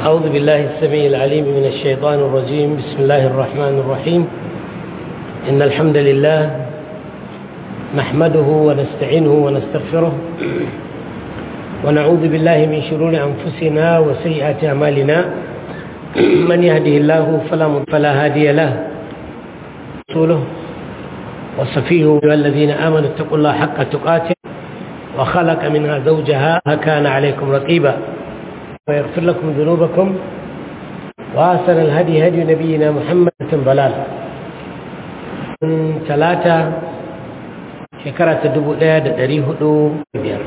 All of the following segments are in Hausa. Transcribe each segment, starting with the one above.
أعوذ بالله السميع العليم من الشيطان الرجيم بسم الله الرحمن الرحيم إن الحمد لله نحمده ونستعينه ونستغفره ونعوذ بالله من شرور أنفسنا وسيئات أعمالنا من يهده الله فلا فلا هادي له رسوله وصفيه الذين آمنوا اتقوا الله حق تقاته وخلق منها زوجها كان عليكم رقيبا ويغفر لكم ذنوبكم وآسن الهدي هدي نبينا محمد ضلال ثلاثة شكرا تدبو لا دريه دو بيار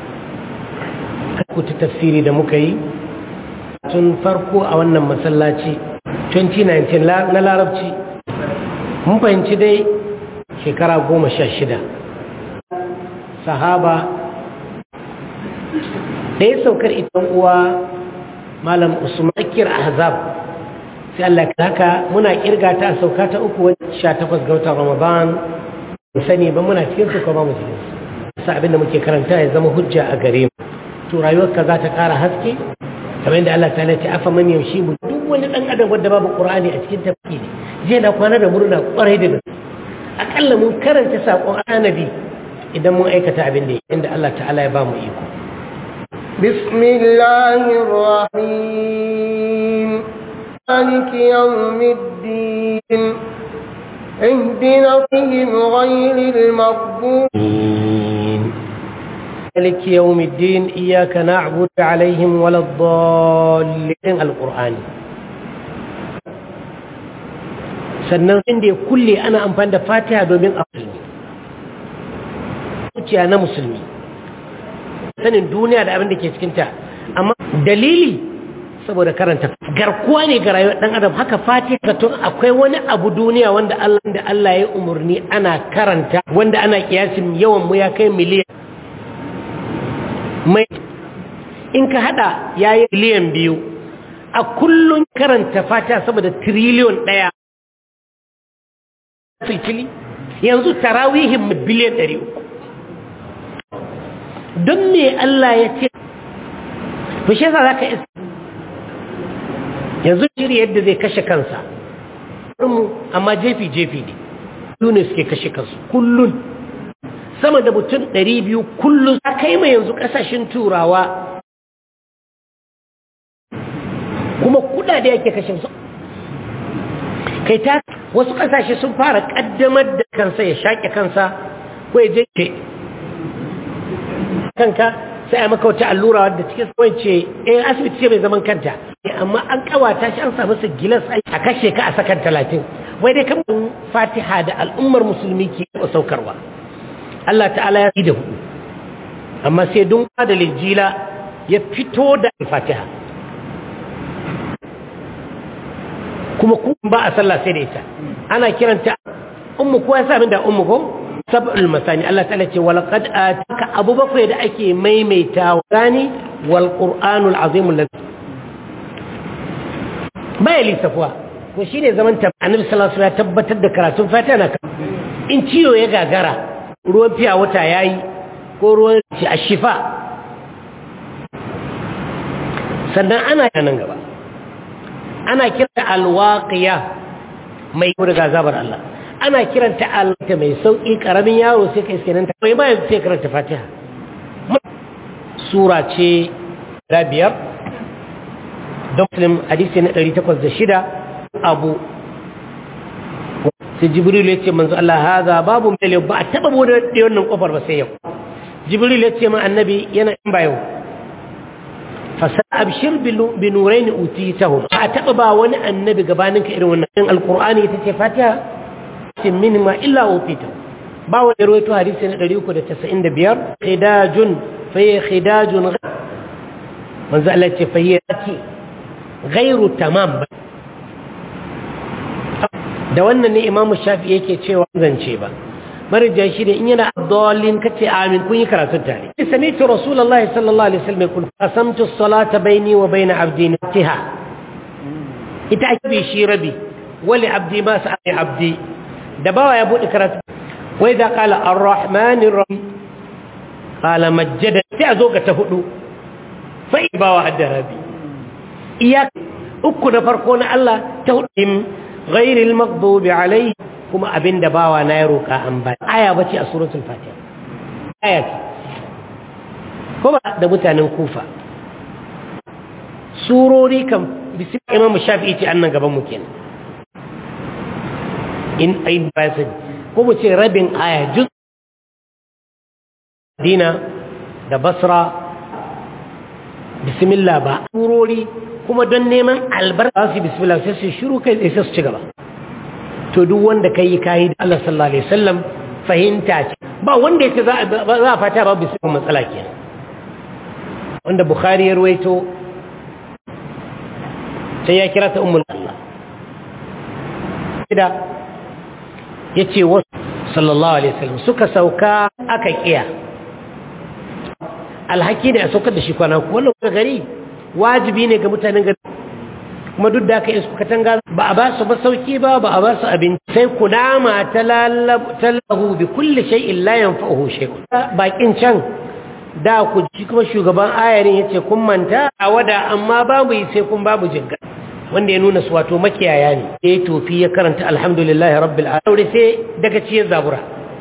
كنت تفسيري da muka yi tun farko a wannan masallaci 2019 na larabci mun fahimci dai shekara goma sha shida sahaba da ya saukar itan uwa malam usman akir ahzab sai Allah haka muna kirga ta sauka ta uku wajen sha takwas ga watan ramadan mu sani ba muna cikin su kuma mu cikin su sa abin da muke karanta ya zama hujja a gare mu to rayuwarka za ta ƙara haske kamar yadda Allah ta ce afa man yamshi mu duk wani dan adam wanda babu qur'ani a cikin tafki ne je na kwana da murna kwarai da gaske akalla mun karanta sakon annabi idan mun aikata abin da inda Allah ta'ala ya ba mu iko بسم الله الرحيم مالك يوم الدين اهدنا فيهم غير المغضوب مالك يوم الدين إياك نعبد عليهم ولا الضالين القرآن sannan inda ya kulle ana amfani da fatiha domin a musulmi zuciya na musulmi sanin duniya da abin da ke cikinta amma dalili saboda karanta garkuwa ne ga rayuwar dan adam haka fatiha tun akwai wani abu duniya wanda Allah da Allah ya umurni ana karanta wanda ana kiyasin yawan mu ya kai miliyan mai in ka hada yayi miliyan biyu a kullun karanta fatiha saboda triliyon daya filfili yanzu tarawihin biliyan ɗari uku don me Allah ya ce fushe za ka isa yanzu shiri yadda zai kashe kansa mu amma jefi-jefi ne su ne suke kashe kansu kullun sama da mutum ɗari biyu kullun a kai mai yanzu ƙasashen turawa kuma kudade yake kashe su kai ta wasu kasashe sun fara kaddamar da kansa ya shaƙe kansa ko ya je kanka sai a maka wata allura wadda cikin tsawon ce eh asibiti ce mai zaman kanta amma an kawata shi an samu su gilas a kashe ka a sakan talatin wai dai kan fatiha da al'ummar musulmi ke saukarwa Allah ta'ala ya yi da hudu amma sai dun da lijila ya fito da fatiha kuma kuma ba a sallah sai da ita ana kiranta ummu ko ya sa min da ummu ko sab'ul masani Allah ta'ala ce wal qad ataka abu bakwai da ake maimaita wani wal qur'anul azim alladhi bai lisafwa ko shine zaman ta annabi sallallahu alaihi wasallam ya tabbatar da karatun fatiha na in ciwo ya gagara ruwan fiya wata yayi ko ruwan ci ashifa sannan ana nan gaba ana kiranta alwaqiya mai daga zabar Allah ana kiranta alta mai sauki karamin yaro sai kai kenan ta mai bayan sai karanta Fatiha sura ce da biyar don muslim hadisi na 806 abu sai jibril ya ce manzo Allah haza babu mai ba a taba bude wannan kofar ba sai yau jibril ya ce ma annabi yana in ba yau فسأبشر بنورين أوتيتهم أتبع وانا النبي قبانك إرون القرآن يتتفاتها منهما إلا أوتيته باو يرويتو حديثنا قريوكو دا تسعين دا بيار خداج فهي خداج غير من زالت فهي غير تمام da wannan ne imamu shafi yake cewa zance ba marija shi ne in yana abdallin kace amin kun yi karatun tare sami'tu rasulullahi sallallahu alaihi wasallam yaqul qasamtu as-salata bayni wa bayna abdi natiha ita ake bi shi rabi wali abdi ma sa'i abdi da bawa ya bude karatu wa idza qala ar-rahmanir rahim qala majjada sai azo ga ta hudu fa bawa addarabi iya uku na farko na Allah ta hudim ghairil maghdubi alaihi kuma abinda bawa na ya roka an ba aya bace a suratul fatiha aya ce kuma da mutanen kufa surori kan bisi imam shafi'i ce annan gaban mu kenan in ayin basid ko mu ce rabin aya juz dina da basra bismillah ba surori kuma don neman albarka su bismillah sai su shiru kai sai su ci gaba to duk wanda kai kai da Allah sallallahu alaihi wasallam fahimta ce ba wanda yake za a fata ba bismillah matsala kenan wanda bukhari ya ruwaito sai ya kira ta ummul Allah da yace wasu sallallahu alaihi wasallam suka sauka aka kiya alhaki da ya saukar da shi kwana wannan gari wajibi ne ga mutanen gari kuma duk da aka yi su katanga ba a ba su masauki ba ba a ba su abinci sai kunama ta lahu bi kulli shay'in la yanfa'uhu shay'un bakin can da ku ji kuma shugaban ayarin yace kun manta a wada amma babu yi sai kun babu jinga wanda ya nuna su wato makiyaya ne sai tofi ya karanta alhamdulillahi rabbil alamin sai daga ciyar zabura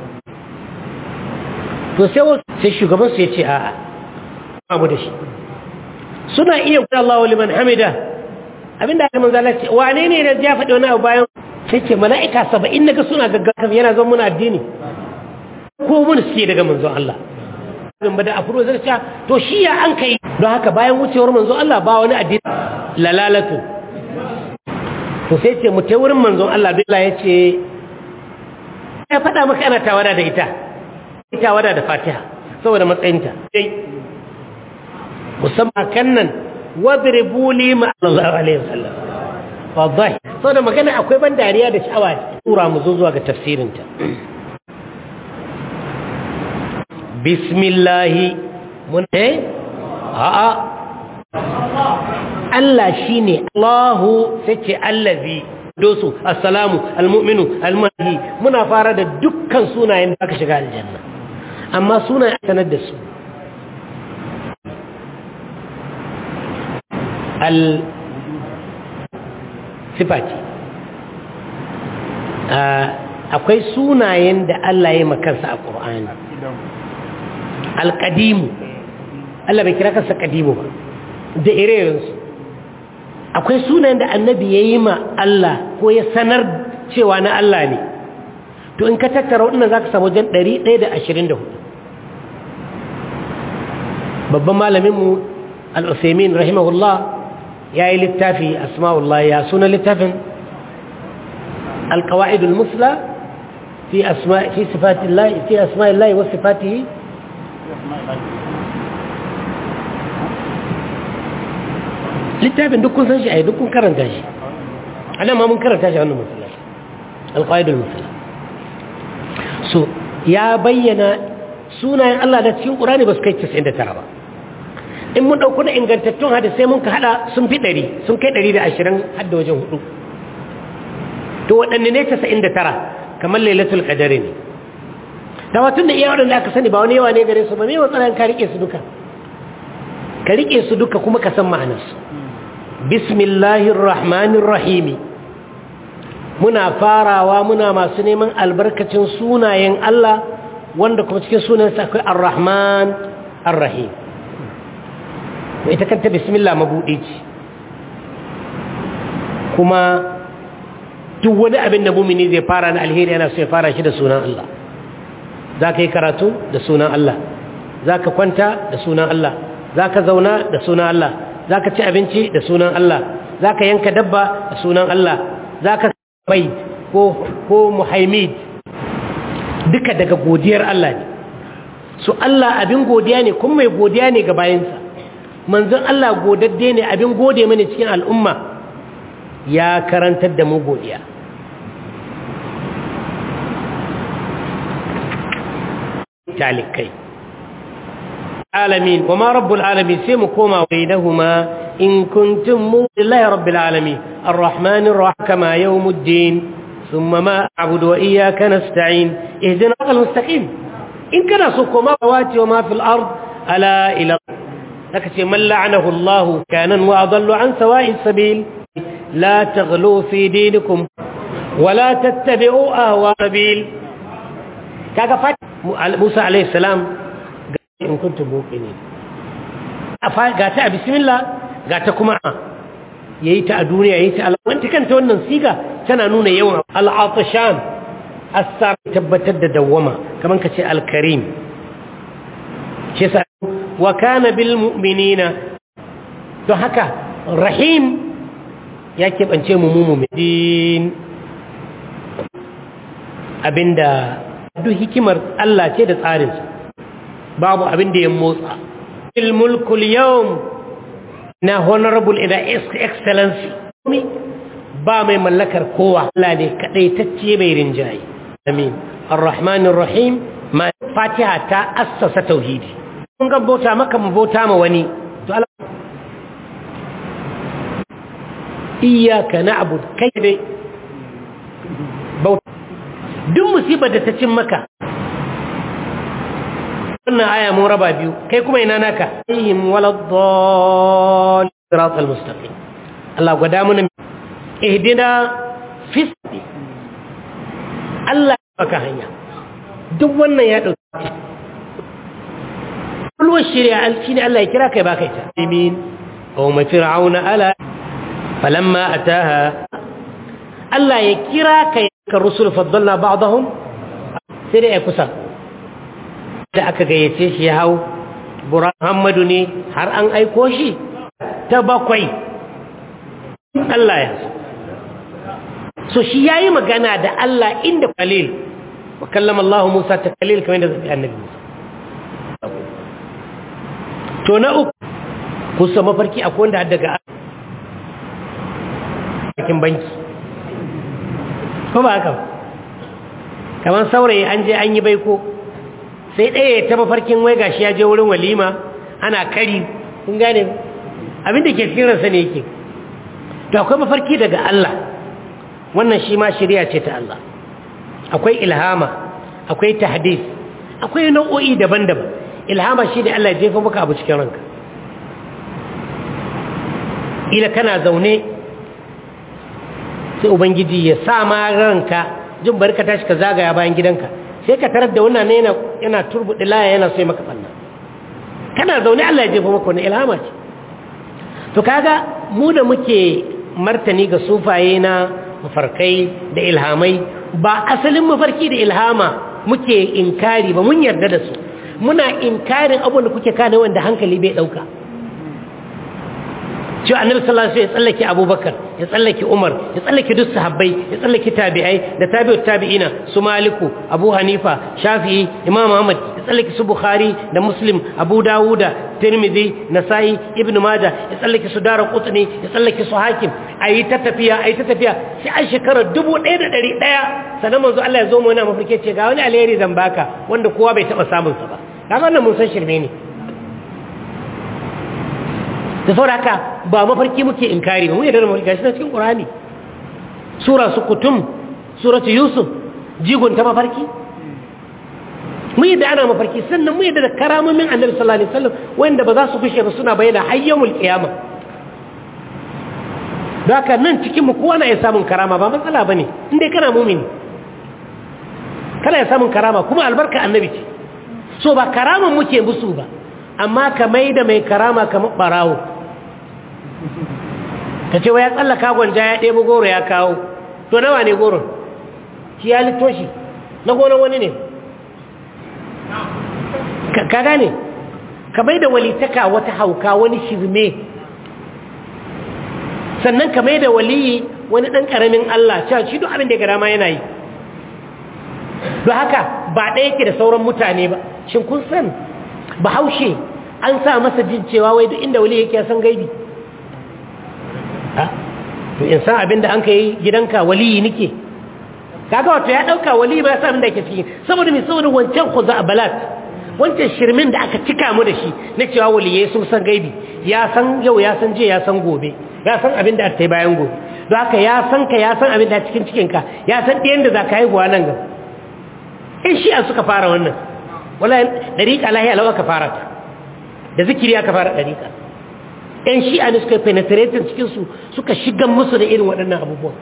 to sai sai shugaban su yace a'a babu da shi suna iya kuɗa Allah wa liman hamida abinda aka manzala ce wane ne da ya faɗi wani abu bayan sai ce mala'ika saba'in naga suna gaggawa yana zan muna addini ko mun suke daga manzon Allah zan bada afuro zai ce to shi ya an kai don haka bayan wucewar manzon Allah ba wani addini lalalatu to sai ce mu ta wurin manzon Allah billah ya ce ya faɗa maka ana tawada da ita ita wada da fatiha saboda matsayinta dai musamman kan nan wadribu li ma Allah alaihi wasallam wallahi saboda magana akwai ban dariya da sha'awa tura mu zo zuwa ga tafsirin ta bismillah mun eh a a Allah shine Allahu sace allazi dosu assalamu almu'minu almuhi muna fara da dukkan sunayen da aka shiga aljanna amma sunayen sanar da su al-sifati akwai sunayen da Allah ya makansa a ƙur'ani al-ƙadimu Allah bai kira kansa ƙadimu ba da irerensu akwai sunayen da annabi ya yi ma Allah ko ya sanar cewa na Allah ne to in ka tattara waɗanda za ka samu wajen 124 babban malaminmu al-usaimin rahimahullah ya yi littafi asma'ullah ya suna littafin alkawa'idul musla fi asma'illahi wasu sifatihi littafin duk kun san shi a yi duk kun karanta shi a nan ma mun karanta shi wannan musula alkawa'idul musla so ya bayyana sunayen Allah da cikin ƙurani ba su kai 99 ba in mun ɗauku na ingantattun hadisai mun ka haɗa sun fi ɗari sun kai ɗari da ashirin hadda wajen hudu to waɗanne ne casa'in da tara kamar lailatul qadari ne da watun da iya waɗanda aka sani ba wani yawa ne gare su ba me matsalan ka riƙe su duka ka riƙe su duka kuma ka san ma'anarsu bismillahir rahmanir rahimi muna farawa muna masu neman albarkacin sunayen Allah wanda kuma cikin sunansa akwai ar-rahman ar-rahim ita kanta bismillah mabuɗe ce kuma duk wani abin da mumini zai fara na alheri yana so ya fara shi da sunan Allah za ka yi karatu da sunan Allah za ka kwanta da sunan Allah za ka zauna da sunan Allah za ka ci abinci da sunan Allah za ka yanka dabba da sunan Allah za ka bai ko muhaimid duka daga godiyar Allah ne su Allah abin godiya ne kuma mai godiya ne ga bayansa manzon Allah godadde ne abin gode mani cikin al'umma ya karantar da mu godiya talikai alamin wa ma rabbul alamin sai mu koma bainahuma in kuntum mulillahi rabbil alamin arrahmanir rahim kama yawmuddin thumma ma a'budu wa iyyaka nasta'in ihdina al mustaqim in kana so koma wati wa ma fil ard ala ila aka ce man la'anahu Allah kanan wa adallu an sawa'is sabil la taghlu fi dinikum wa la tattabi'u ahwa sabil kaga fat Musa alayhi salam in kuntum muqinin ga ta bismillah ga ta kuma yayi ta a duniya yayi ta alwanti kanta wannan siga tana nuna yawan al-atashan as tabbatar da dawwama kaman kace al-karim shi sa wa kana bil mu'minina don haka rahim ya keɓance mu mu'minin abinda duk hikimar Allah ce da tsarinsa babu abinda ya motsa il mulkul yawm na honorable ida excellency ba mai mallakar kowa Allah ne kadai tacce mai rinjaye amin arrahmanir rahim ma fatiha ta assasa tauhidi kun ga bauta maka mu bauta ma wani to Allah iyyaka na'bud kai dai bauta duk musibar da ta cin maka wannan aya mun raba biyu kai kuma ina naka ayyim waladdall siratal mustaqim Allah gwada mana ihdina fi Allah baka hanya duk wannan ya dauki kulwar shari'a shine Allah ya kira kai baka ita amin aw ma fir'auna ala falamma ataha Allah ya kira kai ka rusul faddalna ba'dahum sai da ya kusa da aka gayyace shi ya hau Muhammadu ne har an aiko shi ta bakwai Allah ya so shi yayi magana da Allah inda qalil wa kallama Allah Musa ta qalil kamar da zai annabi Musa to na uku kusa mafarki akwai wanda daga cikin banki ko ba haka kamar saurayi an je an yi baiko sai ɗaya ta mafarkin wai gashi ya je wurin walima ana kari kun gane abinda ke cikin ransa ne yake to akwai mafarki daga Allah wannan shi ma shari'a ce ta Allah akwai ilhama akwai tahdith akwai nau'o'i daban-daban ilhama shi da Allah ya jefa maka abu cikin ranka ila kana zaune sai ubangiji ya sa ma ranka jin barka tashi ka zagaya bayan gidanka sai ka tarar da wannan yana yana turbuɗi laya yana so maka ɓanna kana zaune Allah ya jefa maka wani ilhama ce to kaga mu da muke martani ga sufaye na mafarkai da ilhamai ba asalin mafarki da ilhama muke inkari ba mun yarda da su muna inkarin abin da kuke kana wanda hankali bai ɗauka cewa annabi sallallahu alaihi wasallam ya tsallake abubakar ya tsallake umar ya tsallake duk sahabbai ya tsallake tabi'ai da tabi'ut tabi'ina su maliku abu hanifa shafi'i imam ahmad ya tsallake su bukhari da muslim abu dawuda tirmidhi nasa'i ibnu majah ya tsallake su dara qutni ya tsallake su hakim ayi ta tafiya ayi ta tafiya sai an shekara 1100 sanan manzo Allah ya zo mu yana mafarke ce ga wani alheri zan baka wanda kowa bai taba samun sa ba kaga wannan mun san shirme ne da saboda haka ba mafarki muke inkari ba mu yadda da mafarki gashi na cikin ƙurani sura su kutum suratu yusuf jigon ta mafarki mu yadda ana mafarki sannan mu yadda da karamomin annabi sallallahu alaihi wasallam wanda ba za su kushe ba suna bayyana hayyamul qiyama da haka nan cikin mu kowa na iya samun karama ba matsala bane in dai kana mumini kana ya samun karama kuma albarka annabi ce so ba karaman muke musu ba amma ka mai da mai karama kamar barawo ka ce wa ya tsallaka gwanja ya ɗebo goro ya kawo to nawa ne goron shi ya litto shi na goron wani ne ka gane ka mai da walitaka wata hauka wani shirme sannan ka mai da waliyi wani ɗan ƙaramin Allah cewa shi duk abin da ya gara ma yana yi don haka ba ɗaya ke da sauran mutane ba shin kun san bahaushe an sa masa jin cewa wai duk inda wali yake san gaibi to in san abin da an ka yi gidanka waliyi nike kaga wato ya ɗauka wali ba ya sa abin da ke ciki saboda mai saboda wancan kuza a balat wancan shirmin da aka cika mu da shi na cewa waliyai sun san gaibi ya san yau ya san jiya ya san gobe ya san abin da aka yi bayan gobe don haka ya san ka ya san abin da cikin cikinka ya san ɗayan da za ka haihuwa nan gaba in shi'a suka fara wannan wala dariƙa lahiya lau aka fara ta da zikiri aka fara ɗariƙa ‘yan shi'a ne suka yi penetrating cikinsu suka shigan musu da irin waɗannan abubuwan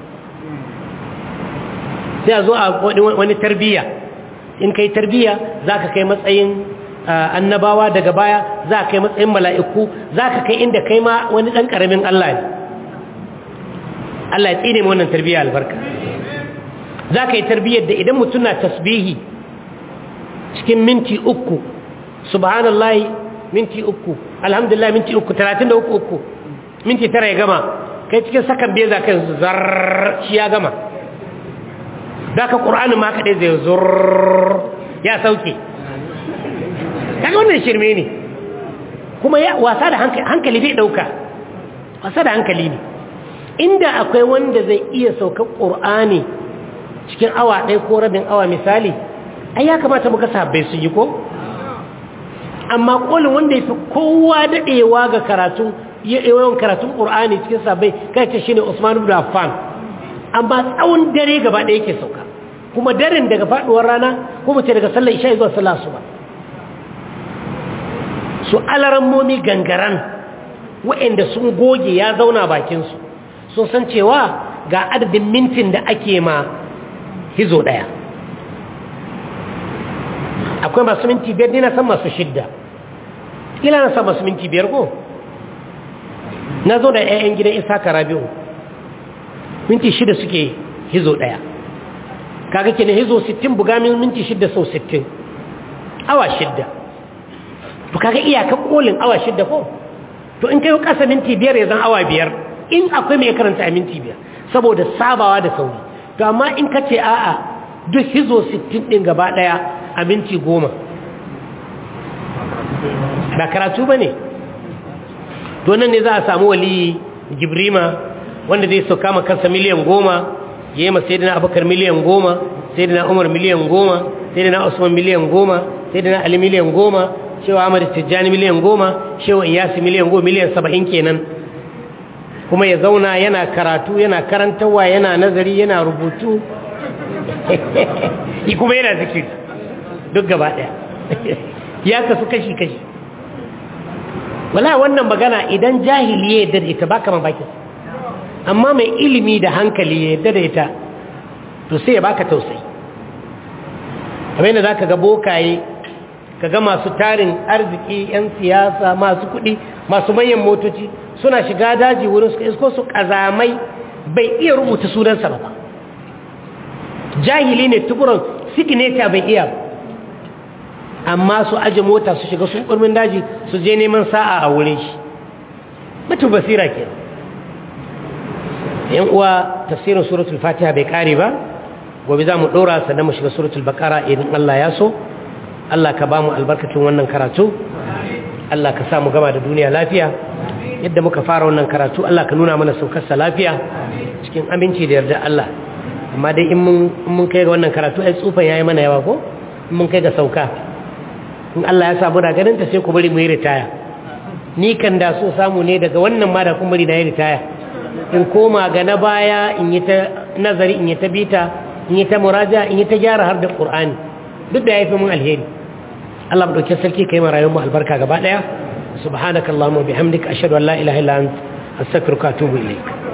sai a zo a wani tarbiyya in kai tarbiyya za ka kai matsayin annabawa daga baya za ka kai matsayin mala'iku za ka kai inda kai ma wani ɗan ƙaramin Allah ne Allah ya tsine wannan tarbiyya albarka za ka yi tarbiyyar da idan mutum na tasbihi cikin minti uku subhanallah minti uku alhamdulillah minti uku talatin da uku uku minti tara ya gama kai cikin sakan biya za ka yanzu zarr shi ya gama za ka ƙur'anin ma kaɗai zai zurr ya sauke kaga wannan shirme ne kuma ya wasa da hankali bai ɗauka wasa da hankali ne inda akwai wanda zai iya saukar ƙur'ani cikin awa ɗaya ko rabin awa misali ai ya kamata muka sabbai su yi ko amma ƙolin wanda ya fi kowa daɗewa ga karatun yawan karatun ƙur'ani cikin sabbai kai ce shi ne usman ibn affan amma tsawon dare gaba ɗaya yake sauka kuma daren daga faɗuwar rana ko mace daga sallar isha zuwa sallar su ba su alarammomi gangaran waɗanda sun goge ya zauna bakinsu sun san cewa ga adadin mintin da ake ma hizo ɗaya akwai masu minti biyar ne na san masu shidda ila na san masu minti biyar ko na zo da 'ya'yan gidan isa karabiu minti shida suke hizo ɗaya kaga kenan hizo 60 buga min minti shida sau 60 awa shidda to kaga iyaka kolin awa shidda ko to in kai kasa minti biyar ya zan awa biyar in akwai mai karanta a minti biyar saboda sabawa da sauri to amma in ka ce a'a duk hizo 60 din gaba daya a minti goma ba karatu ba ne to nan ne za a samu wali gibrima wanda zai sauka ma kansa miliyan goma ya yi masai dina abokar miliyan goma sai dina umar miliyan goma sai dina usman miliyan goma sai dina ali miliyan goma shewa amur tijjani miliyan goma shewa iyasi miliyan goma miliyan saba'in kenan kuma ya zauna yana karatu yana karantarwa yana nazari yana rubutu kuma yana zikiri duk gaba ɗaya ya kasu kashi-kashi wala wannan magana idan jahili ya yadda da ita ba kama bakin amma mai ilimi da hankali ya yadda da ita to sai ya baka tausayi kamar yadda za ka ga bokaye ka ga masu tarin arziki 'yan siyasa masu kuɗi masu manyan motoci suna shiga daji wurin su isko su ƙazamai bai iya rubuta sunansa ba jahili ne tukuran sigineta bai iya amma su aje mota su shiga sun ƙurmin daji su je neman sa'a a wurin shi mutu basira ke yan uwa tafsirin suratul fatiha bai kare ba gobe za mu ɗora sannan mu shiga suratul bakara idan Allah ya so Allah ka ba mu albarkacin wannan karatu Allah ka sa mu gama da duniya lafiya yadda muka fara wannan karatu Allah ka nuna mana saukarsa lafiya cikin aminci da yarda Allah amma dai in mun kai ga wannan karatu ai tsufan yayi mana yawa ko in mun kai ga sauka in Allah ya samu da ganin ta sai ku bari mu yi ritaya ni kan da so samu ne daga wannan ma da kun bari na yi ritaya in koma ga na baya in yi ta nazari in yi ta bita in yi ta muraja in yi ta gyara har da Qur'ani duk da yafi mun alheri Allah mu dauke sarki kai mu rayuwar mu albarka gaba daya subhanakallahumma bihamdika ashhadu an la ilaha illa anta astaghfiruka wa atubu ilaik